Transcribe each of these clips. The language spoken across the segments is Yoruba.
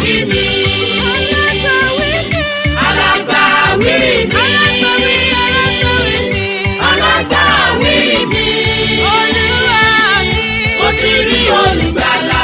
alágbàwí mi. alágbàwí mi. alágbàwí mi. mo ti rí olùgbàlà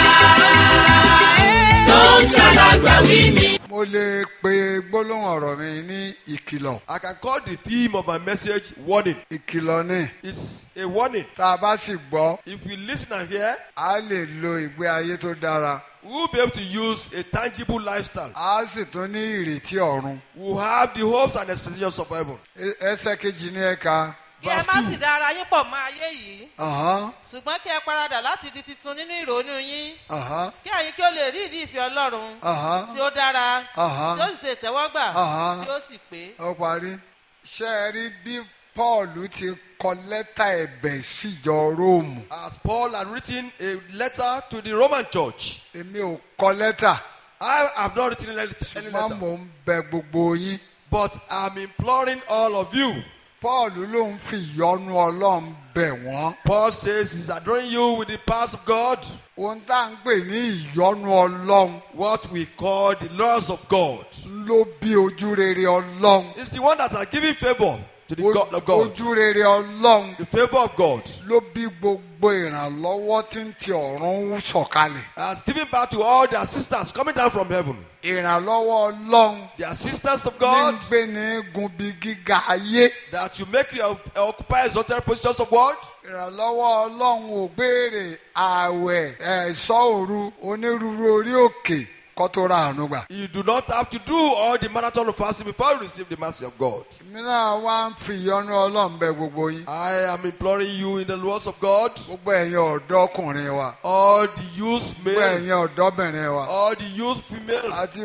tó ń ṣàlágbàwí mi. mo lè pe gbólóhùn ọ̀rọ̀ mi ní ìkìlọ̀ I can call the theme of my message warning. ìkìlọ̀ ni It's a warning. tá a bá sì gbọ́ If we listen and hear, a lè lo ìgbé ayé tó dára we will be able to use a tangible lifestyle. a sì tún ní ìrètí ọ̀run We will have the hopes and expectations of heaven. E- ẹsẹ̀ kejì ní ẹ̀ka kí ẹ Verse má two. sì dára yín pọ̀ mọ́ ayé yìí ọ̀hán ṣùgbọ́n kí ẹ paradà láti di titun nínú ìrònú yín ọ̀hán kí ẹ̀yin kí ó lè rí ìdí ìfẹ́ ọlọ́run ọ̀hán tí ó dára Aha. tí ó sì ṣe ìtẹ́wọ́gbà Aha. tí ó sì pé. ó parí ṣé ẹ rí bí Paul ti kọ lẹ́tà ẹ̀bẹ̀ síjọ Róòmù As Paul had written a letter to the Roman church, èmi ò kọ lẹ́tà I have not written any any ṣùgbọ́n letter, mò ń bẹ gbogbo yín but I'm imploring all of you. Paul ló ń fi ìyọ́nú Ọlọ́run bẹ̀ wọ́n Paul says he's adoring you with the powers of God, ohun tá à ń pè ní ìyọ́nú Ọlọ́run what we call the laws of God. ló bí ojú rere Ọlọ́run It's the one that are giving favor to the God of God. ojú rere Ọlọ́run The favor of God ló bí gbogbo ìrànlọ́wọ́ tí ń ti ọ̀run sọ̀kalẹ̀ has given back to all the assistants coming down from heaven. ìrànlọ́wọ́ Ọlọ́run The assistants of ní God ń gbé ní gunbi gíga ayé that you make you occupy exalted positions of world. ìrànlọ́wọ́ Ọlọ́run ò béèrè ààwẹ̀ ẹ̀ṣọ́ òru onírúurú orí òkè kó tó ra àánú gbà. You do not have to do all the marathon of fasting before you receive the mercy of God. èmi náà wá ń fi ìyọ́nú Ọlọ́run bẹ̀ gbogbo yín I am imploring you in the laws of God, gbogbo ẹ̀yin ọ̀dọ́kùnrin wa all the youth gbogbo male, ẹ̀yin ọ̀dọ́bìnrin wa all the youth female, àti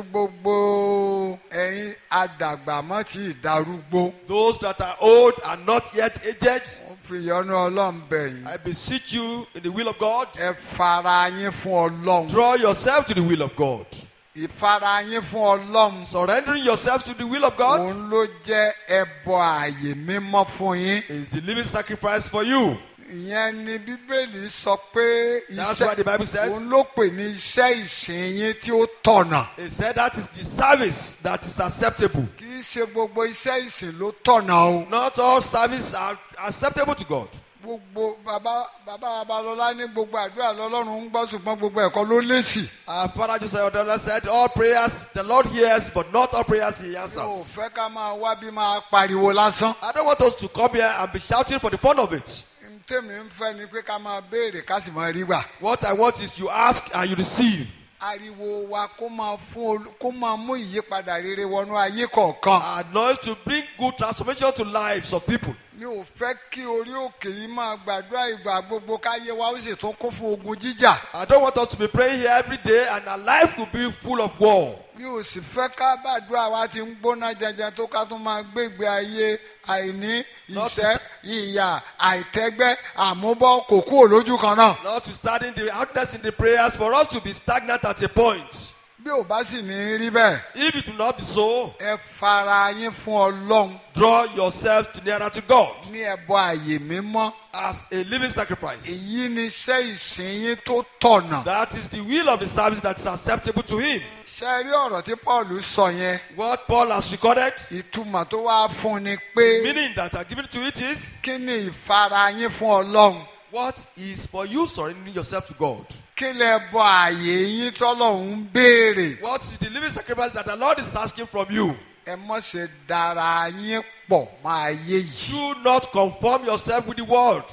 gbogbo ẹ̀yin adàgbàmọ́ tí ìdarúgbó those that are old and not yet aged. mo fi ìyọ́nú Ọlọ́run bẹ̀ yín I beseech you in the will of God, ẹ fara yín fún Ọlọ́run draw yourself to the will of God. ìfara yín fún Ọlọ́run Surrendering yourself to the will of God òun ló jẹ́ ẹbọ ààyè mímọ́ fún yín is the living sacrifice for you. ìyẹn ni bíbélì sọ pé That's why the Bible says- òun ló pè ní iṣẹ́ ìsìn yín tí ó tọ̀nà He said that is the service that is acceptable. kì í ṣe gbogbo iṣẹ́ ìsìn ló tọ̀nà o Not all service are acceptable to God. gbogbo bàbá bàbá babalọlá ní gbogbo àdúrà lọ́lọ́run ń gbọ́ ṣùgbọ́n gbogbo ẹ̀kọ́ ló lésì Our father Joseph Odola said, All prayers the Lord hears, but not all prayers he mi ò answers. fẹ́ ká máa wá bí máa pariwo lásán I don't want us to come here and be shouting for the fun of it. tèmi ń fẹ́ ni pé ká máa béèrè ká sì máa rí gbà What I want is you ask and you receive. ariwo wa kó máa fún olú- kó máa mú ìyípadà rere wọnú ayé kọ̀ọ̀kan Our noise to bring good transformation to lives of people. mi ò fẹ́ kí orí òkè yìí máa gbàdúrà ìgbà gbogbo káyé wa ó sì tún kún fún ogun jíjà I don't want us to be praying here every day and our life will be full of war. mi ò sì fẹ́ ká gbàdúrà wa ti ń gbóná jẹjẹ tó ká tún máa gbé ìgbé ayé àìní ìṣẹ́ ìyà àìtẹ́gbẹ́ àmúbọ́ kò kúrò lójú kan náà Notwithstanding the outness in the prayers, for us to be stagnant at a point. bí ò bá sì ní rí bẹ́ẹ̀ If it will not be so, ẹ fara yín fún ọlọ́run draw yourself to nearer to God ní ẹbọ àyè mímọ́ as a living sacrifice. èyí ni iṣẹ́ ìsìn yín tó tọ̀nà That is the will of the service that is acceptable to Him. ṣe rí ọ̀rọ̀ tí Paul sọ yẹn What Paul has recorded, ìtumọ̀ tó wá fún ni pé meaning that are given to it is kí ni ìfara yín fún ọlọ́run what is for you surrendering yourself to God. kí lẹ bọ àyè yín tọ́lọ́run ń béèrè What is the living sacrifice that the Lord is asking from you? ẹ mọ̀ ṣe dára yín pọ̀ máa yé yìí Do not conform yourself with the world.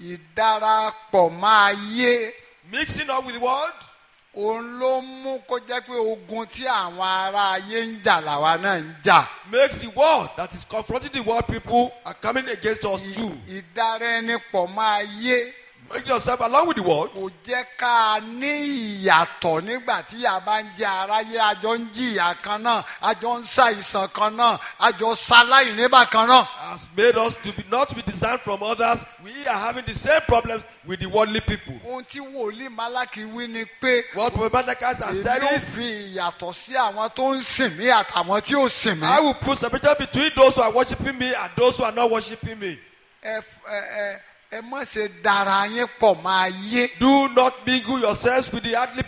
ìdarapọ̀ máa yé Mixing up with the world òun ló mú kó jẹ́ pé ogun tí àwọn ará ayé ń jà làwa náà ń jà makes the world that is confronting the world people are coming against us too. ìdára ẹni pọ̀ máa yé Make yourself along with the world. kò jẹ́ ká ní ìyàtọ̀ nígbà tí a bá ń jẹ aráyé àjọ ń jìyà kan náà àjọ ń ṣàìsàn kan náà àjọ ṣaláìní bákan náà. Has made us to be not to be designed from others. We are having the same problems with the worldly people. ohun tí wòlíì Málákì wí ni pé What Prophet Malachi has said èmi ò is, fi ìyàtọ̀ sí àwọn tó ń sìn mí àtàwọn tí ò sìn mí. I will put separation between those who are worshiping me and those who are not worshiping me. ẹ ẹ ẹ ẹ má ṣe dára yín pọ̀ máa yé. Do not mingle yourselves with the earthly people.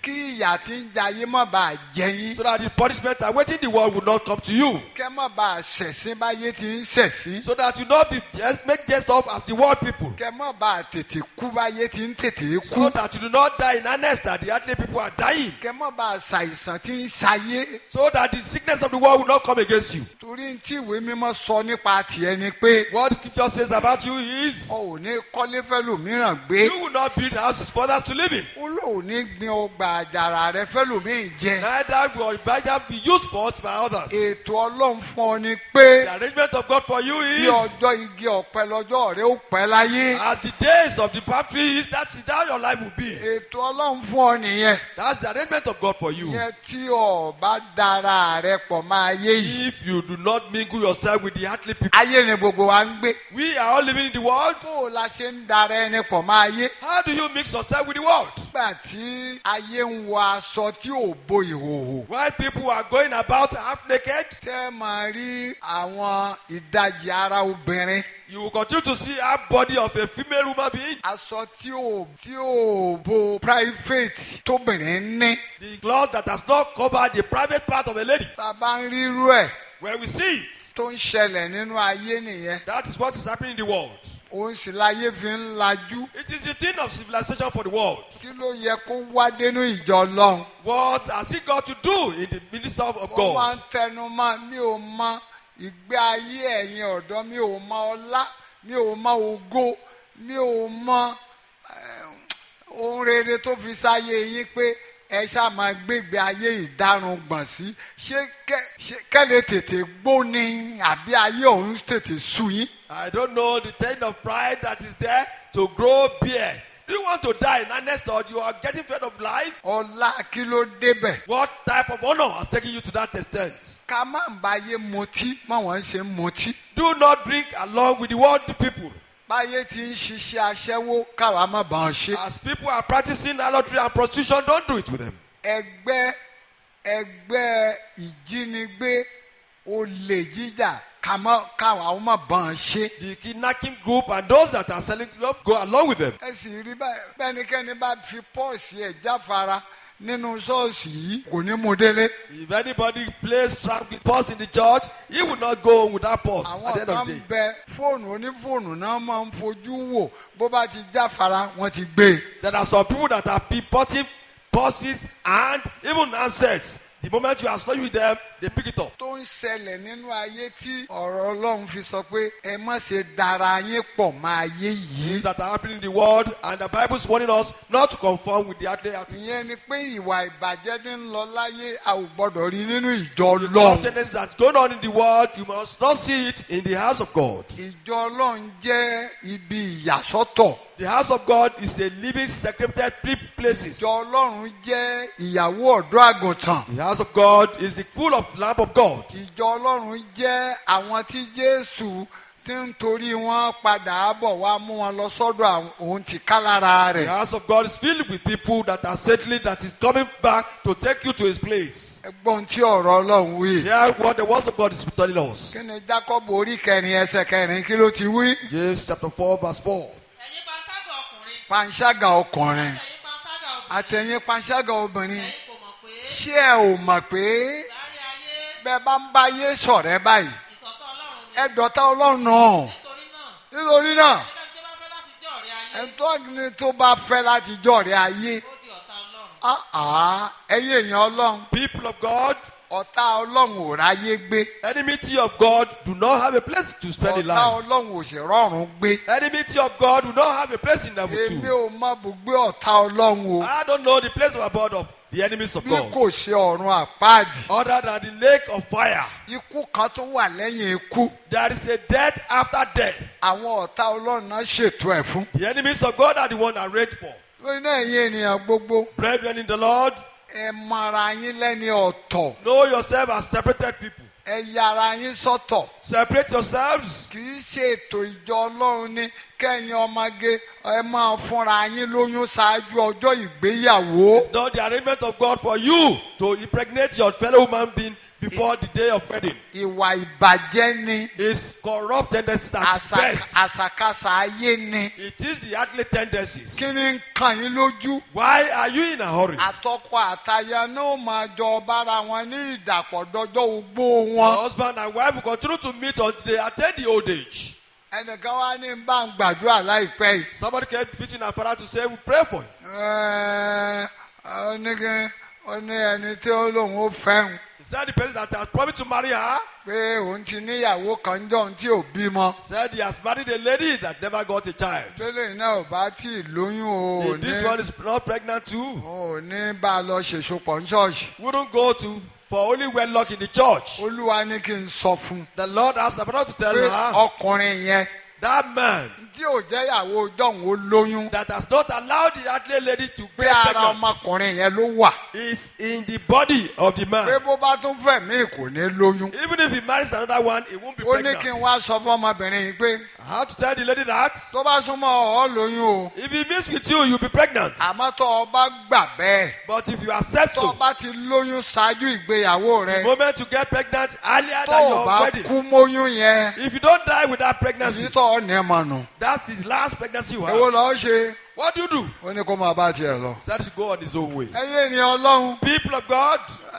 kí ìyà tí ń jayé má bàa jẹ yín so that the punishment awaiting the world will not come to you. kẹ́ má bàa ṣẹ̀sín báyé tí ń ṣẹ̀sín So that you not be just make jest of as the world people. kẹ́ má bàa tètè kú báyé tí ń tètè kú So that you do not die in earnest that the earthly people are dying. kẹ́ má bàa ṣàìsàn tí ń ṣayé So that the sickness of the world will not come against you. torí tí ìwé mímọ́ sọ nípa tiẹ̀ ni pé What scripture says about you is ọ ò ní kọ́lé fẹ́lòmíràn gbé you will not build houses for others to live in. ó lóun ní gbin ọgbà àjàrà rẹ fẹ́lòmíì jẹ Neither will neither be used for by others. ètò ọlọ́run fún ọ ni pé The arrangement of God for you bí is ọjọ́ igi ọ̀pẹ lọ́jọ́ rẹ ó pẹ́ láyé as the days of the palm tree is that's how your life will be. ètò ọlọ́run fún ọ nìyẹn That's the arrangement of God for you. yẹn tí ọ bá dára rẹ pọ̀ máa yé yìí If you do not mingle yourself with the earthly people, ayé ni gbogbo wa ń gbé we are all living in the world. bó o la ṣe ń dara ẹni pọ̀ máa yé How do you mix yourself with the world? nígbà tí ayé ń wọ aṣọ tí ò bo ìhòòhò While people are going about half naked, tẹ́ máa rí àwọn ìdajì ara obìnrin you will continue to see a body of a female human being. aṣọ tí ò tí ò bo private tóbìnrin ní The cloth that has not covered the private part of a lady. tá a bá ń rírú ẹ̀ When we see it, tó ń ṣẹlẹ̀ nínú ayé nìyẹn that is what is happening in the world. òun sì láyé fi ń lajú It is the thing of civilization for the world. kí ló yẹ kó wá dénú ìjọ ọlọ́run What has it got to do in the ministry of wọ́n máa ń God? tẹnu mọ́ mi ò mọ ìgbé ayé ẹ̀yin ọ̀dọ́ mi ò mọ ọlá mi ò mọ ògo mi ò mọ eh, ohun rere tó fi sáyé yín pé ẹ ṣáà máa gbégbé ayé ìdárun gbọ̀n sí ṣé kẹ́- ṣé kẹ́lẹ́ tètè gbó ni àbí ayé òun tètè sú yín. I don't know the kind of pride that is there to grow beard. Do you want to die in earnest or you are getting fed of life? ọlá kí ló débẹ̀. What type of honor has taken you to that extent? ká má báyé mutí má wọ́n ṣe ń mutí. Do not drink along with the worldly people. báyé ti ń ṣiṣẹ́ aṣẹ́wó káwa má bàa ṣe. As people are practicing adultery and prostitution, don't do it with them. ẹgbẹ́ ẹgbẹ́ ìjínigbé olè jíjà kàmọ́ káwa ó má bàa ṣe. The kidnapping group and those that are selling club go along with them. ẹ sì rí báyìí bẹ́nikẹ́ni bá fi pọ́ọ̀sì ẹ̀ jáfara nínú ṣọ́ọ̀ṣì yìí kò ní mú délé. If anybody plays trap with purse in the church, he will not go home with that purse at àwọn the end kan of the day. bẹ fóònù onífóònù náà máa ń fojú wò bó bá ti jáfara wọ́n ti gbé e. There are some people that are purporting purses and even handsets. The moment you are sleeping with them, they pick it up. tó ń ṣẹlẹ̀ nínú ayé tí ọ̀rọ̀ ọlọ́run fi sọ pé ẹ má ṣe dara yín pọ̀ mọ́ ayé yìí. Things that are happening in the world, and the Bible is warning us not to conform with the earthly ìyẹn activities. ni pé ìwà ìbàjẹ́ ti ń lọ láyé a ò gbọ́dọ̀ rí nínú ìjọ The ọlọ́run. tendencies that's going on in the world, you must not see it in the house of God. ìjọ ọlọ́run jẹ́ ibi ìyàsọ́tọ̀. The house of God is a living, secreted places. ìjọ ọlọ́run jẹ́ ìyàwó ọ̀dọ́ àgùntàn. The house of God is the full of lamp of God. ìjọ ọlọ́run jẹ́ àwọn tí jésù ti ń torí wọn padà bọ̀ wá mú wọn lọ sọ́dọ̀ àwọn- òun ti ká lára The rẹ̀. house of God is filled with people that are settling, that is coming back to take you to his place. ẹgbọ́n tí ọ̀rọ̀ ọlọ́run wí. Hear what the words of God is telling us. kí ni jacob orí kẹrin ẹsẹ̀ kẹrin kí ló ti wí. James chapter 4, verse 4. ẹ̀yin panṣágà ọkùnrin panṣágà ọkùnrin ẹ̀yin panṣágà obìnrin àtẹ̀yìn panṣágà obìnrin ẹ̀yin kò mọ̀ pé ṣé ẹ ò mọ̀ pé láàrin ayé bẹ́ẹ̀ bá ń bá yé sọ̀rẹ́ báyìí ìsọ̀tọ̀ ọlọ́run ni ẹ dọ̀tá ọlọ́run náà nítorí náà nítorí náà ẹnikẹ́ni tí ó bá fẹ́ láti jẹ́ ọ̀rẹ́ ayé ẹ̀ńtọ́ ni tó bá fẹ́ láti jọ̀rẹ́ ayé ó di ọ̀tá ọlọ́run àá ẹ̀yìn èèyàn ọlọ́run People of God, ọ̀tá ọlọ́run ò ráyé gbé enmity of God do not have a place to spend in ọ̀tá life. ọlọ́run ò sì rọrùn gbé Enmity of God do not have a place in level èmi 2. ò mọ bùgbé ọ̀tá ọlọ́run o I don't know the place of abode of the enemies of bí God. kò ṣe ọ̀run àpáàdì Other than the lake of fire. ikú kan tó wà lẹ́yìn ikú There is a death after death. àwọn ọ̀tá ọlọ́run náà ṣètò ẹ̀ fún. The enemies of God are the one arranged for. lórí náà ẹ̀yin ènìyàn gbogbo Brethren in the Lord, ẹ mọra yín lẹ́ni ọ̀tọ̀ know yourself as separated people. ẹ yára yín sọ́tọ̀ Separate yourselves. kì í ṣe ètò ìjọ ọlọ́run ní kẹ́yìn ọmọge ẹ máa fúnra yín lóyún ṣáájú ọjọ́ ìgbéyàwó. It's not the arrangement of God for you to impregnate your fellow human being before the day of wedding. ìwà ìbàjẹ́ ni It's corrupt tendencies at its àṣà- best. àṣàkáṣà ayé ni It is the earthly tendencies. kí ni ń kàn yín lójú. Why are you in a hurry? àtọkọ àtaya náà máa jọ bára wọn ní ìdàpọ̀ dọjọ́ ogbó Your wọn. husband and wife will continue to meet until they attain the old age. ẹnìkan wá ní bá ń gbàdúrà láìpẹ́ yìí. Somebody came preaching our father to say, We pray for you. Ẹ́ẹ́, ó ní kí- ó ní ẹni tí ó lóun ó fẹ́hùn He said the person that has promised to marry her pé òun ti níyàwó kan jọ tí ò bímọ. said he has married a lady that never got a child. tẹ́lẹ̀ náà ò bá tí ì lóyún o ò If this ní one is not pregnant too, o ò ní bá a lọ ṣèṣopọ̀ ní ṣọ́ọ̀ṣì. wouldn't go to for only wedlock in the church. olúwa ní kí n sọ fún un The Lord asked the father to tell pé her ọkùnrin yẹn that man tí ò jẹ́yàwó jọ̀hún ó lóyún that has not allowed the athlete lady to pé get ara pregnant ọmọkùnrin yẹn ló wà is in the body of the pé man. bó bá tún fẹ̀ mí kò ní lóyún. Even if he marries another one, he won't be ó ní pregnant. kí n wá sọ fún ọmọbìnrin yìí pé I have to tell the lady that tó bá súnmọ́ ọ lóyún o if he meets with you, you'll be pregnant. àmọ́ tó o bá gbà bẹ́ẹ̀ But if you accept tó o so, bá ti lóyún ṣáájú ìgbéyàwó the rẹ moment you get pregnant earlier tó than o your bá wedding, kú móyún yẹn if you don't die with that pregnancy, èyí tó ọ ní ẹ̀mọ̀ nù. that's his last pregnancy you èwo have. lọ́ọ́ ṣe What do you do? ó ní kó máa bá tiẹ̀ lọ. He said to go on his own way. ẹ̀yin ènìyàn ọlọ́run People of God,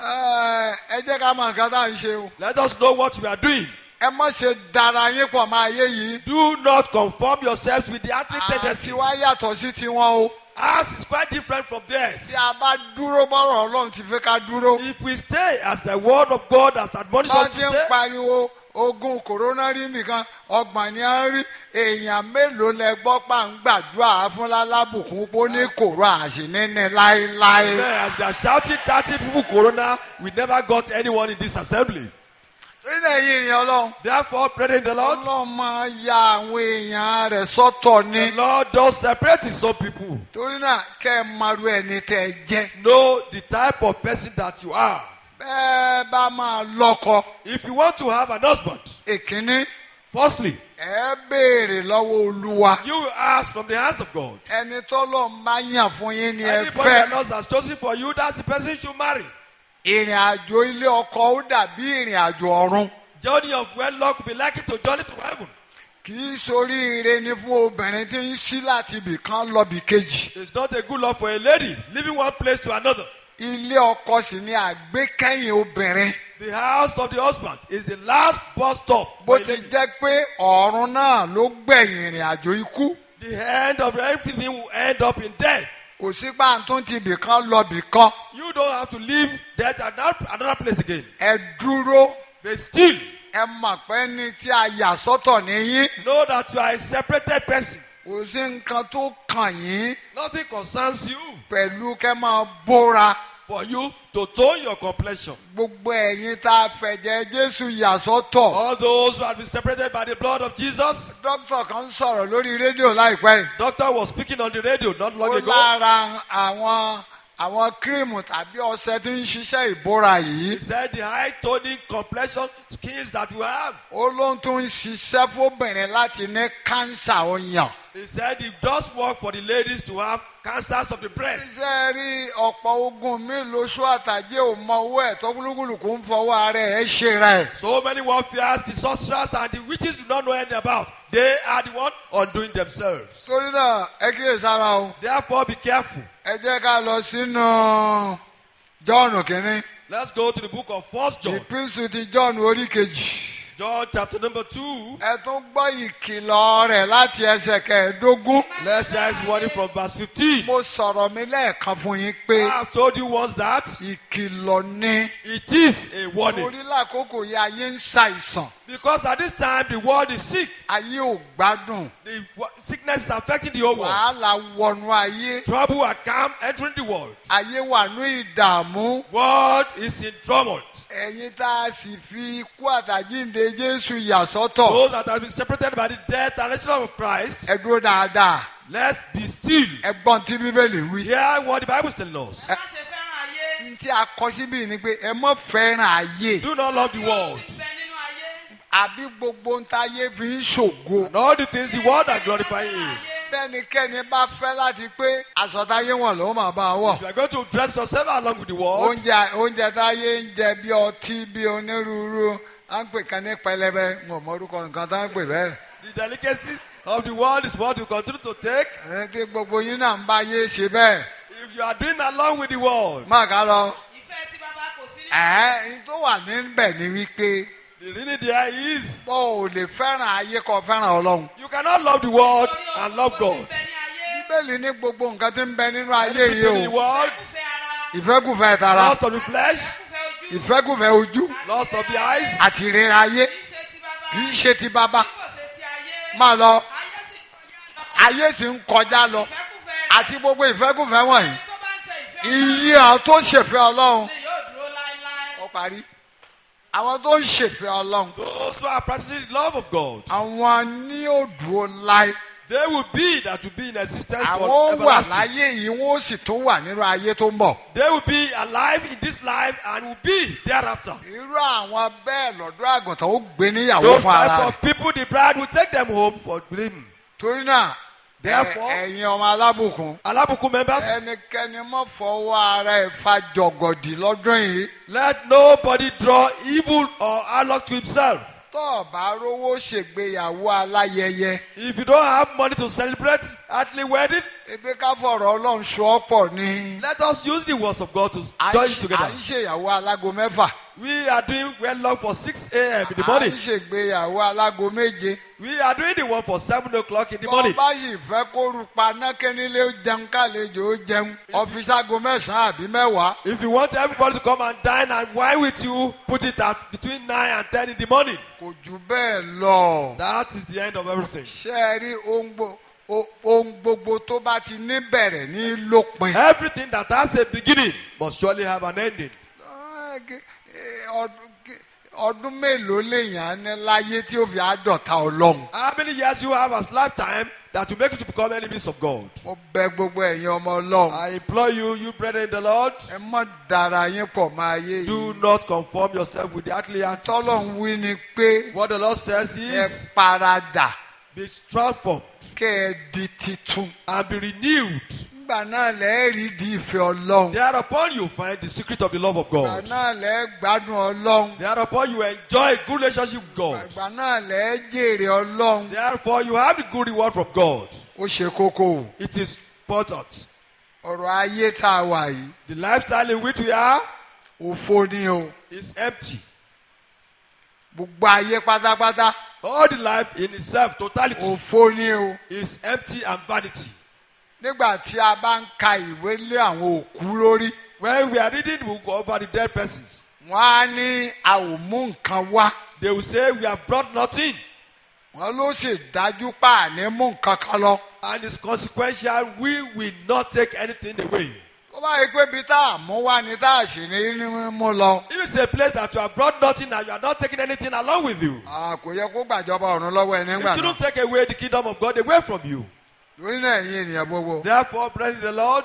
ẹ ẹ jẹ́ ká mọ nǹkan tá à ń ṣe o. let us know what we are doing. ẹ má ṣe dara yín pọ̀ máa yé yìí. Do not conform yourselves with the earthly tendencies. àti wá yàtọ̀ sí tiwọn o. Ours is quite different from theirs. tí a bá dúró bọ́rọ̀ ọlọ́run ti fẹ́ ká dúró. If we stay as the word of God has admonished bá us ti to ń stay, pariwo ogun kòrónà rí nìkan ọgbọ̀n ni a ń rí èèyàn mélòó lẹ gbọ́ pa ń gbàdúrà fún lálábùkún pé ó ní kòró àṣìníní láéláé. Amen. as they are shouting 30 people corona, we never got anyone in this assembly. nínú ẹ̀yìn ìrìn ọlọ́run. Therefore, brethren in the Lord, ọlọ́run máa ya àwọn èèyàn rẹ̀ sọ́tọ̀ ni. the Lord does separate his own people. torí náà kẹ́ ẹ maru ẹni tẹ́ ẹ jẹ́. Know the type of person that you are. bẹ́ẹ̀ bá máa lọ́kọ. If you want to have an husband, ìkíní firstly, ẹ béèrè lọ́wọ́ olúwa. you will ask from the hands of God. ẹni tó lọ ń bá yàn fún yín ni ẹ Anybody that fẹ́. Lord has chosen for you, that's the person you should marry. ìrìn àjò ilé ọkọ ó dàbí ìrìn àjò ọ̀run. Journey of wedlock will be likely to journey to heaven. kì í soríire ni fún obìnrin tí ń ṣí láti ibì kan lọ bì kejì. It's not a good luck for a lady leaving one place to another. ilé ọkọ sì ni àgbékẹ́yìn obìnrin. The house of the husband is the last bus stop. bó for a ti lady. jẹ́ pé ọ̀run náà ló gbẹ̀yìn ìrìn àjò ikú. The end of everything will end up in death. kò sí pàǹtún ti ibì kan lọ bì kan. You don't have to leave death at that- another place again. ẹ dúró But still, ẹ mọ̀ pé ní tí a yà sọ́tọ̀ níyín. know that you are a separated person. kò sí nǹkan tó kàn yín Nothing concerns you pẹ̀lú kẹ́ máa bóra. for you to tone your complexion. gbogbo ẹ̀yin tá a fẹ̀jẹ̀ jésù yà sọ́tọ̀. All those who have been separated by the blood of Jesus. dókítà kan sọ̀rọ̀ lórí rédíò láìpẹ́ yìí. Doctor was speaking on the radio not long ó ago. lára àwọn àwọn kírímù tàbí ọṣẹ tí ń ṣiṣẹ́ ìbora yìí. He said the high toning complexion skins that you have. ó ló ń tún ṣiṣẹ́ fóbìnrin láti ní kánsà ọyàn. He said it does work for the ladies to have cancers of the breast. iṣẹ́ rí ọ̀pọ̀ ogun mi lóṣù àtàjẹ́ ò mọ owó ẹ̀ tó gbólúgbòlùkù ń fọwọ́ ara ẹ̀ ṣe rẹ̀. So many warfares, the sorcerers and the witches do not know anything about. They are the one undoing themselves. torí náà ẹ kíyè sára o Therefore, be careful. ẹ jẹ́ ká lọ sínú jọ́ọ̀nù kínní Let's go to the book of First John. ìpínsù ti jọ́ọ̀nù orí kejì. John chapter number two. ẹ tún gbọ́ ìkìlọ̀ rẹ̀ láti ẹsẹ̀ kẹẹ̀ẹ́dógún. Let's hear his warning from verse 15. mo sọ̀rọ̀ mi lẹ́ẹ̀kan fún yín pé I have told you once that ìkìlọ̀ ni it is a warning. orí lákòókò yìí ayé ń ṣàìsàn Because at this time the world is sick. ayé ò gbádùn The wa- sickness is affecting the whole world. wàhálà wọnú ayé Trouble had come entering the world. ayé wà ní ìdààmú World is in tumult. ẹ̀yin tá a sì fi ikú àtàjíǹde jésù yà sọ́tọ̀ Those that have been separated by the death and resurrection of Christ, ẹ dúró dáadáa let's be still. ẹ gbọ́n tí bíbélì wí. Hear what the Bible is telling us. ẹ má ṣe fẹ́ràn ayé n tí a kọ síbí ni pé ẹ mọ̀ fẹ́ràn ayé Do not love the world. tí ń àbí gbogbo ń táyé fi ń ṣògo. And all the things the world are glorifying him. bẹ́nikẹ́ni bá fẹ́ láti pé aṣọ táyé wọn ló máa bá a wọ̀. You are going to dress yourself along with the world. oúnjẹ oúnjẹ táyé ń jẹ bí ọtí bí onírúurú à ń pè kan ní pẹlẹbẹ mo mọ orúkọ nǹkan tá ń pè bẹ́ẹ̀. The delicacies of the world is what you continue to take. ẹ kí gbogbo yín náà ń bá yé ṣe bẹ́ẹ̀ If you are doing along with the world, má ká lọ. ìfẹ́ tí bàbá kò sí nínú. ẹ ẹ tó wà níbẹ̀ ni wípé the reason there is bó o lè fẹ́ràn ayé kó fẹ́ràn ọlọ́run. you cannot love the world Torí and ohun love tó God. ti bẹ ní ayé, bíbélì ní gbogbo nǹkan tí ń bẹ nínú ayé Everything in yìí the o world, ìfẹ́ ara, ìfẹ́kùfẹ́ tara lust of the flesh, ìfẹ́ ojú, ìfẹ́kùfẹ́ ojú lust of the eyes, àti ìrera ayé kì í ṣe ti bàbá, kì í ṣe ti bàbá bí kò ṣe ti ayé. máa lọ Ayé sì kọjá ayé sì ń kọjá lọ lọ. Ìfẹ́kúfẹ́ rẹ̀, àti gbogbo ìfẹ́kùfẹ́ wọ̀nyí ẹni tó bá ń ṣe ìfẹ́ iye àwọn tó ṣèfẹ́ ọlọ́run ni yóò dúró láéláé. ó parí àwọn tó ń ṣèfẹ́ ọlọ́run those who are practicing the love of God, àwọn ní òdùó láì they will be that will be in existence àwọn for ó wà everlasting. láyé yìí wọn ó sì tún wà nínú ayé tó ń bọ̀ They will be alive in this life and will be thereafter. irú àwọn bẹ́ẹ̀ lọ́dọ̀ àgùntàn ó gbé níyàwó Those fún ara type rẹ̀ of people, the bride will take them home for him. torí náà Therefore- ẹ- ẹ̀yin ọmọ alábùkún Alabukun members, ẹnikẹ́ni mọ́ fọwọ́ ara ẹ̀ fa jọ̀gọ̀dì lọ́dún yìí let nobody draw evil or outlook to himself. tó o bá rówó ṣègbéyàwó aláyẹyẹ If you don't have money to celebrate earthly wedding, ebi ká fọ̀rọ̀ ọlọ́run sọ ọ́ pọ̀ ní. let us use the words of God to à join ń it ṣe- together. à ń ṣèyàwó alágo mẹ́fà We are doing wedlock for 6 a.m. in the à ń morning. ṣègbéyàwó alágo méje. We are doing the one for 7 o'clock in the bọ́ morning. bá sì fẹ́ kó rupa nákẹ́nilé ó jẹun kálejò ó jẹun ọ̀fíìsàgò mẹ́sàn-án àbí mẹ́wàá. If you want everybody to come and dine and wine with you, put it at between 9 and 10 in the morning. kò jù bẹ́ẹ̀ lọ. That is the end of everything. ṣé ẹ rí ohun gbo- o- ohun gbogbo tó bá ti ní bẹ̀rẹ̀ ní lópin. Everything that has a beginning must surely have an ending. Ah, ge- eh, ọdún ge- ọdún mélòó lèèyàn ní láyé tí ó fi àádọ́ta ọlọ́run. How many years you have as lifetime that will make you to become enemies of God? mo bẹ gbogbo ẹ̀yin ọmọ ọlọ́run. I implore you, you brethren in the Lord, ẹ mọ̀ dára yín pọ̀ máa yé do yìí. not conform yourself with the earthly acts. tọ́lọ́run wí ni pé What the Lord says ẹ is, paradà be transformed kẹ́ ẹ di titun. and be renewed. nígbà náà lẹ́ẹ̀ rí di ìfẹ́ ọlọ́run. Thereupon you find the secret of the love of ìgbà God. náà lẹ́ẹ̀ gbádùn ọlọ́run. Thereupon you enjoy a good relationship with God. ìgbà náà lẹ́ẹ̀ jèrè ọlọ́run. Therefore you have the good reward from God. ó ṣe kókó o. It is important. ọ̀rọ̀ ayé tá a wà yìí The lifestyle in which we are òfo ni o. is empty. gbogbo ayé pátápátá All the life in itself, totality, òfo ni o. is empty and vanity. nígbà tí a bá ń ka ìwé lé àwọn òkú lórí When we are reading the book over the dead persons, wọ́n á ní a ò mú nǹkan wá they will say, We have brought nothing. wọ́n ló sì dájú pa àní mú nǹkan kan lọ. And it's consequential, we will not take anything away. tó bá yẹ pé ibi tá a mú wá ni tá a sì ní ní mú lọ. If it's a place that you have brought nothing and you are not taking anything along with you, a kò yẹ kó gbàjọba ọ̀run lọ́wọ́ ẹ it nígbà náà. shouldn't take away the kingdom of God away from you. lórí náà ẹ̀yin ènìyàn gbogbo Therefore, brethren in the Lord,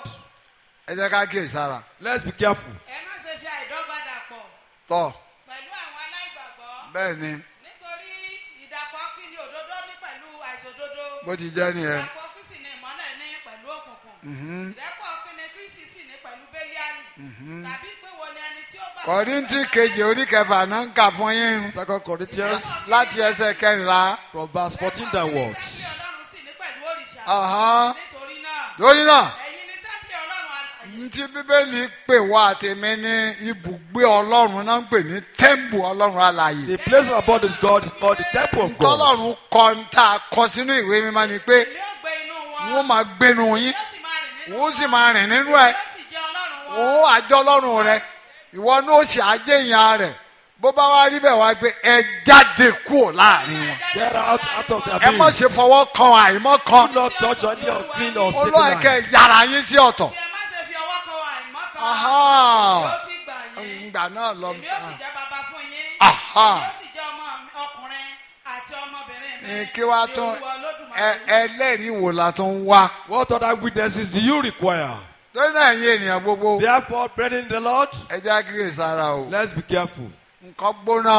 ẹ jẹ́ ká kíyè sára. let's be careful. ẹ má ṣe fi àìdọ́gba dàpọ̀ tọ́ pẹ̀lú àwọn aláìgbàgbọ́ bẹ́ẹ̀ ni nítorí ìdàpọ̀ kí ni òdodo ní pẹ̀lú àìṣòdodo bó ti jẹ́ nìyẹn. ìdàpọ̀ kí sì ni ìmọ́lẹ̀ ní pẹ̀lú òkùnkùn ìdàpọ̀ kí ni kristi sì ní pẹ̀lú bẹ́líálì tàbí pé wo ni ẹni tí ó bá kọ́ríntì kejì orí kẹfà náà ń kà fún yín Second Corinthians láti ẹsẹ̀ kẹrìnlá. from verse 14 downwards. tẹ́ḿpìlì ọlọ́run sì ní pẹ̀lú òrìṣà Ọ̀hán. nítorí náà lórí náà ẹ̀yin ni tẹ́ḿpìlì ọlọ́run alààyè ntí bíbélì pè wá àtẹ̀mí ní ibùgbé ọlọ́run náà ń pè ní tẹ́ḿbù ọlọ́run alààyè. The place of abode is God is called the temple of God. tọ́lọ́run kọ ń tà kọ sínú ìwé mímọ́ ni pé èmi ó gbé inú wọn wọ́n máa gbénu yín yóò sì máa rìn nínú wọ́n sì máa rìn nínú ẹ̀ yóò sì jẹ́ ọlọ́run wọn òun àjọ ọlọ́run rẹ ìwọ ní ó sì àjẹyàn rẹ bó bá wá rí bẹ́ẹ̀ wá pé ẹ jáde kúrò láàrin wọn. Get out, out of their ẹ má midst. ṣe fọwọ́ kan àìmọ́ kan Do not touch any unclean or olóyè sacred kẹ line. yàrá yín sí ọ̀tọ̀. bí ẹ má ṣe fi ọwọ́ kan àìmọ́ kan Aha. yóò sì gbà yín ìgbà náà lọ. èmi ó sì jẹ́ bàbá fún yín Aha. èmi ó sì jẹ́ ọmọ mi- ọkùnrin àti ọmọbìnrin mi Ẹ, kí wàá ní tún Olúwa Olódùmarè ẹ- wí. ẹlẹ́rìí wò la tó ń wá. What other witnesses do you require? lórí náà yín ènìyàn gbogbo Therefore, brethren in the Lord, ẹ jẹ́ kíyè sára o. let's be careful. nǹkan gbóná o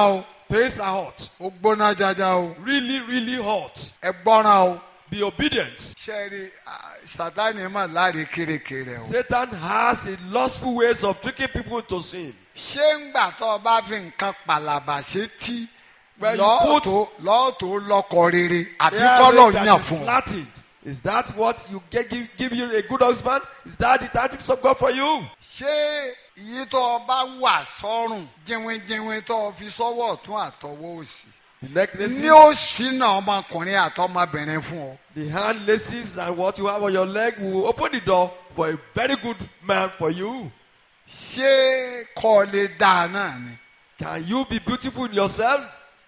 Things are hot. ó gbóná jaja o Really, really hot. ẹ gbọ́ràn o. Be obedient. ṣe rí ah, sátani mà láre kérekére o. Satan has a lustful ways of tricking people to sin. ṣé ń gbà tó o bá fi nǹkan pàlàbà ṣe tí When you put- lọ́ọ̀tò lọ́ọ̀tò lọ́kọ rere àbí Area kọ́lọ̀ that yàn is fún ọ. flattened. Is that what you get, give, give you a good husband? Is that the tactics of God for you? ṣé iye tó o bá wà sọ́rùn jínwínjínwín tó o fi sọ́wọ́ ọ̀tún àtọwọ́ òsì. The necklaces, ní ó ṣínà ọmọkùnrin àtọmọbìnrin fún ọ. the hand laces, and what you have on your leg will open the door for a very good man for you. ṣé kọ́ ọ lè dáa náà ni. Can you be beautiful in yourself?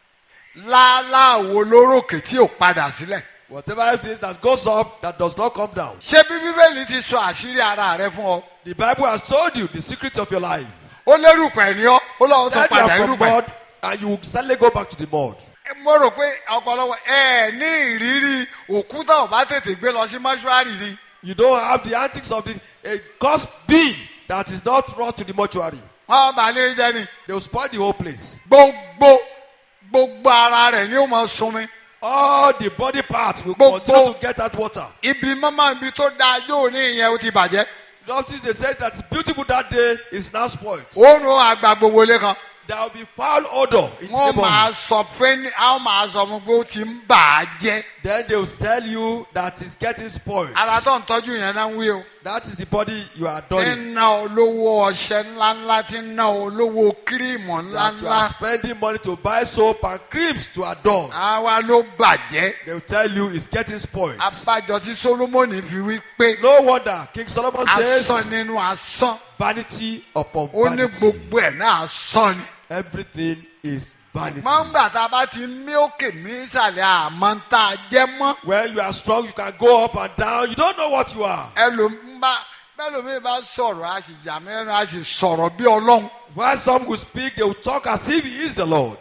láláwo lórókè tí ò padà sílẹ̀. Whatever it is that goes up that does not come down. ṣé bí bíbélì ti sọ àṣírí ara rẹ fún ọ. The Bible has told you the secret of your life. ó lérúpẹ̀ ní ọ ó lọ́wọ́ tó That you padà are from irúpẹ̀. mud and you will suddenly go back to the mud. mo rò pé ọ̀pọ̀lọpọ̀ ẹ ní ìrírí òkúta ò bá tètè gbé lọ sí mọ́ṣúárì ni. You don't have the antics of the a cursed being that is not brought to the mortuary. wọ́n bá lé jẹ́ ni. They will spoil the whole place. gbogbo gbogbo ara rẹ̀ ni ó máa sunmi. All the body parts will Gbogbo- continue to get that water. ibi mọ́mọ́ ibi tó dáa yóò ní ìyẹn ó ti bàjẹ́. Doctors they said that beautiful that day is now spoiled. oorun àgbà gbogbo lé kan. There will be foul odor in the wọ́n máa neighborhood. sọ fún àwọn máa sọ fún pé ó ti ń bà á jẹ́. Then they will tell you that it's getting spoiled. ara tó ń tọ́jú yẹn náà ń wí o. That is the body you are tí ń adorning. ná olówó ọṣẹ ńláńlá tí ń ná olówó kírímù That you ńláńlá. are spending money to buy soap and creams to adorn. àwa ló bàjẹ́. They will tell you it's getting spoiled. abájọ tí solomoni fi wí pé No wonder King Solomon asán says nínú asán vanity upon ó ní vanity. gbogbo ẹ̀ náà asán ni. Everything is vanity. máa ń gbà tá a bá ti mí òkè mí ìsàlẹ̀ àmọ́ ń tá a jẹ́ mọ́. When you are strong, you can go up and down. You don't know what you are. ẹlòmíbá bẹ́lòmíì bá sọ̀rọ̀ a sì yà mẹ́rin a sì sọ̀rọ̀ bí ọlọ́run. While some will speak, they will talk as if He is the Lord.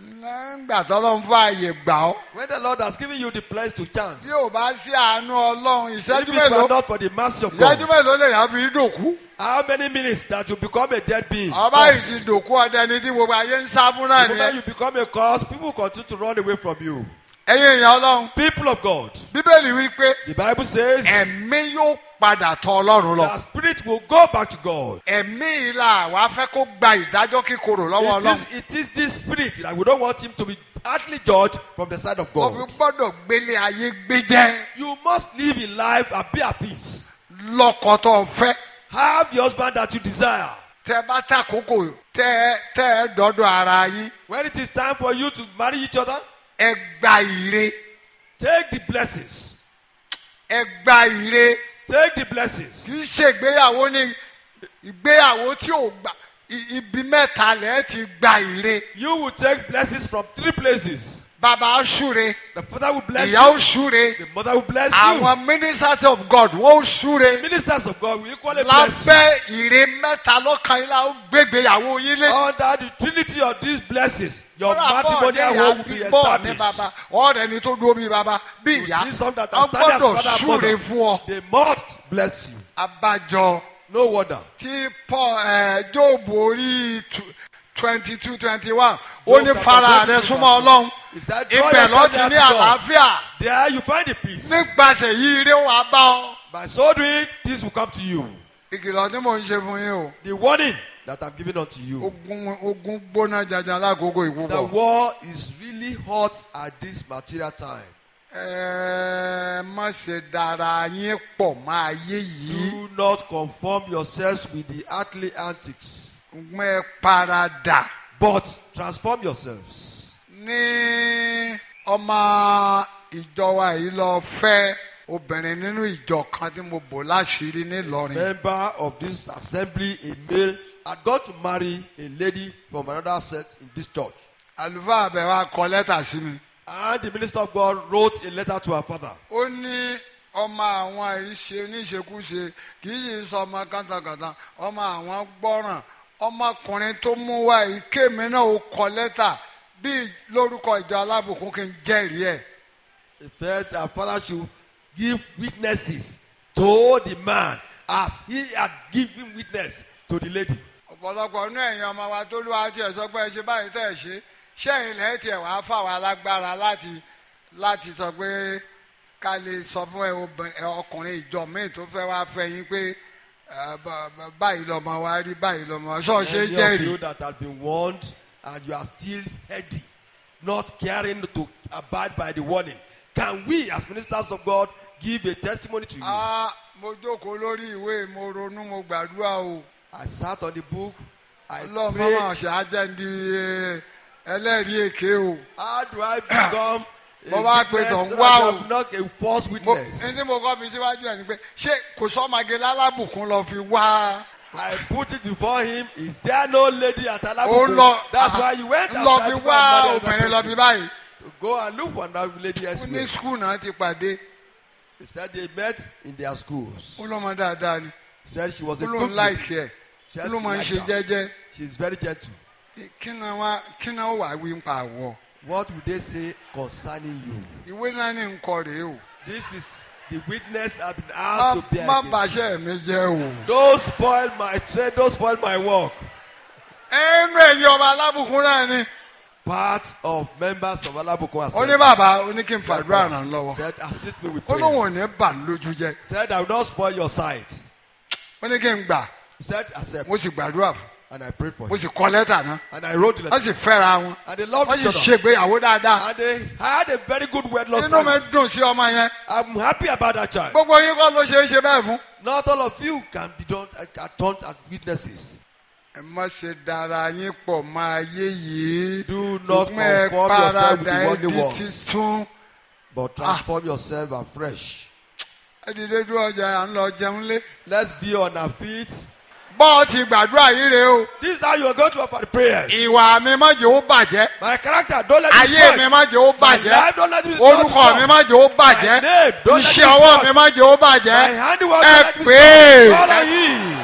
nígbà tọ́lọ́run fún ààyè gbà ọ́. When the Lord has given you the place to chance, tí ò bá sí àánú ọlọ́run if ìṣẹ́jú it were mélòó not for the mercy of ìṣẹ́jú God, mélòó lè yàn fi dòkú. how many minutes that you become a dead being? ọba yìí Yes. ti dòkú ọdẹ ni tí gbogbo ayé ń sá fún náà The moment nìyẹn. you become a cause, people continue to run away from you. ẹ̀yin èèyàn ọlọ́run People of God, bíbélì wí pé the Bible says ẹ̀mí yóò padà tọ̀ ọlọ́run lọ. the spirit will go back to God. ẹ̀mí ìlà àwa fẹ́ kó gba ìdájọ́ kíkorò lọ́wọ́ It ọlọ́run. is, it is this spirit that we don't want him to be hardly judged from the side of wọ́n fi God. gbọ́dọ̀ gbélé ayé gbé jẹ́ You must live in life and be at peace. lọ́kọ tó fẹ́. Have the husband that you desire. tẹ bá tàkókò tẹ tẹ ẹ dọ́dọ̀ ara yín When it is time for you to marry each other, ẹ gba ire take the blessings. ẹ gba ire Take the blessings. kì í ṣe ìgbéyàwó ní ìgbéyàwó tí ò gbà i- ibi mẹ́ta lẹ́ ti gba ire You will take blessings from three places. bàbá ṣúre The father will bless ìyá ó you. ṣúre The mother will bless you. àwọn ministers of God wọ́n ó ṣúre Ministers of God will equally bless you. lábẹ́ ire mẹ́ta lọ́kàn yín la ó gbégbéyàwó yín lé. Under the trinity of these blessings, your Kódà bọ́ọ̀ ní matrimonial ìyá home will be bí bọ́ọ̀ ní established. bàbá ọ̀rẹ́ ni tó dúró bí bàbá bí You ìyá see some that are wọ́n standing as gbọ́dọ̀ father and ṣúre mother. fún ọ. They must bless you. abájọ No wonder. tí paul ẹ jóòbù orí twenty two twenty one ó Job ní chapter fara 22 rẹ súnmọ́ verse ọlọ́run He said, draw ibẹ̀ ló yourself ti near ní to God. àlàáfíà There you find the peace. nípasẹ̀ yìí ire wà bá ọ. By so doing, peace will come to you. ìkìlọ̀ tí mò ń ṣe fún yín o The warning that I'm giving unto you. ogun ogun gbóná jaja lákòókò The ìkúbọ̀. war is really hot at this material time. ẹ má ṣe dára yín pọ̀ mọ́ ayé yìí Do not conform yourselves with the earthly antics, gbọ́n ẹ paradà. but transform yourselves. ní ọmọ ìjọ wa yìí lọ fẹ́ obìnrin nínú ìjọ kan tí mo bò láṣìírí nílọrin. Member of this assembly, a male, had gone to marry a lady from another sect in this church. àlùfáà àbẹ̀ wa kọ lẹ́tà sí mi. And the minister of God wrote a letter to her father. ó ní ọmọ àwọn yìí ṣe níṣekúṣe kì í ṣe sọ ọmọ kàntàkàntà ọmọ àwọn gbọ́ràn ọmọkùnrin tó mú wá yìí kémi náà ó kọ lẹ́tà bí lórúkọ ìjọ alábùkún kí n jẹ́rìí ẹ̀. He felt her father should give witnesses to the man as he had given witness to the lady. ọ̀pọ̀lọpọ̀ inú ẹ̀yin ọmọ wa tó lúwa tiẹ̀ sọ pé ẹ ṣe báyìí tẹ̀ ẹ ṣe ṣé ilẹ̀ tiẹ̀ wá fáwọn alágbára láti láti sọ pé ká lè sọ fún ẹ obìnrin- ẹ ọkùnrin ìjọ míì tó fẹ́ wá fẹ́ yín pé ẹ, bá- bá- báyìí lọ́mọ wa rí báyìí lọ́mọ ṣọ́ ṣe Many of jẹ́rìí. you that have been warned and you are still heady, not caring to abide by the warning. Can we, as ministers of God, give a testimony to you? Ah, mo jókòó lórí ìwé mo ronú mo gbàdúrà o I sat on the book. I ọlọ́run prayed. mọ́mọ́ ṣe ajẹ́ndí ẹlẹ́rìí èké o. How do I become a Mo wá pe witness tọ̀ ń so wá that o. I'm not a false mo witness? ní tí mo kọ́ fi síwájú ẹ̀ ni pé ṣé kò sọ́mage lálábùkún lọ fi wá. I put it before him. Is there no lady at ó Alabuku? lọ That's why you went lọ outside fi to go wá and marry obìnrin lọ another fi person. báyìí. To go and look for another lady ó ní elsewhere. skul náà ti pàdé He said they met in their schools. ó lọ́mọ dáadáa ni Said she was ó a lóun good lady. láìkí ẹ̀ She ó has ló máa ń ṣe like her. jẹ́jẹ́ She's very gentle. kí náà wá kí náà ó wà wí ń pa àwọ̀ What would they say concerning you? ìwé náà ní nǹkan rèé o This is the witness I've been má asked to bear. má against you. bàṣẹ́ mi jẹ́ o. Don't spoil my trade. Don't spoil my work. ẹnu ẹ̀yìn ọba alábùkún náà ni Part of members of Alabuku are ó ní bàbá ó ní kí n fàdúrà ràn lọ́wọ́ Said, assist me with ó lóun ò prayer. ní bà ń lójú jẹ́ Said, I will not spoil your sight. ó ní kí n gbà He said, accept. mo sì gbàdúrà fún And I prayed for mo him. sì kọ lẹ́tà náà And I wrote the wọ́n letter. sì fẹ́ra wọn And they loved wọ́n each sì other. ṣègbéyàwó dáadáa And they had a very good wedlock inú mi service. dùn sí ọmọ yẹn I'm happy about that child. gbogbo yín kọ́ ló ṣe é ṣe bẹ́ẹ̀ fún. Not all of you can be done are turned as witnesses. ẹ má ṣe dára yín pọ̀ mọ́ ayé yìí Do not ṣùgbọ́n ẹ conform yourself with the paradà ẹ worldly di ones. titun But transform yourself afresh. ẹ dìde dúró ọjà à ń lọ jẹun lé. Let's be on our feet. bọ́ ọ ti gbàdúrà yìí rèé o This is how you are going to offer the prayer. ìwà mi má jẹ́ ó bàjẹ́ My character, don't let it ayé mi spoil. má jẹ́ ó My bàjẹ́ life, don't let it be orúkọ mi má jẹ́ ó bàjẹ́ My name, don't let iṣẹ́ it ọwọ́ spoil. mi má jẹ́ ó My bàjẹ́ handiwork, ẹ don't let it be pè é. spoiled. Follow him.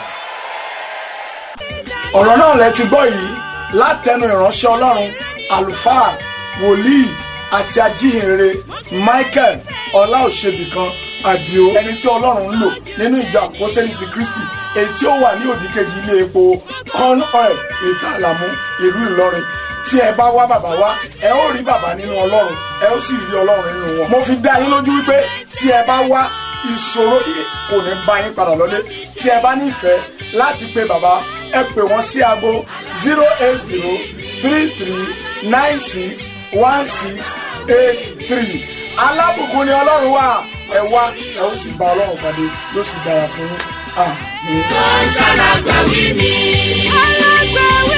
ọ̀rọ̀ náà lẹ ti gbọ́ yìí látẹnu ìránṣẹ́ ọlọ́run àlùfáà wòlíì àti ajíhìnrere michael ọláòṣèbìkan àdìo ẹni tí ọlọ́run ń lò nínú ìjọ àpọ́sẹ́lì ti kristi èyí tí ó wà ní òdìkejì ilé epo corn oil ètò àlàmú ìlú ìlọrin tí ẹ bá wá bàbá wá ẹ ó rí bàbá nínú ọlọ́run ẹ ó sì rí ọlọ́run nínú wọn. mo fi dá yín lójú wípé tí ẹ bá wá ìṣòro yìí kò ní bá yín padà lọ́lé tí ẹ bá nífẹ̀ẹ́ láti pe bàbá ẹ pè wọ́n sí aago zero eight zero three three nine six one six eight three alábùkún ni ọlọ́run wà ẹ wá ẹ ó sì bá ọlọ́run pàdé yóò sì dára fún yín. àmín. Ó ń ṣàlàgbà wí mi. alágbàwí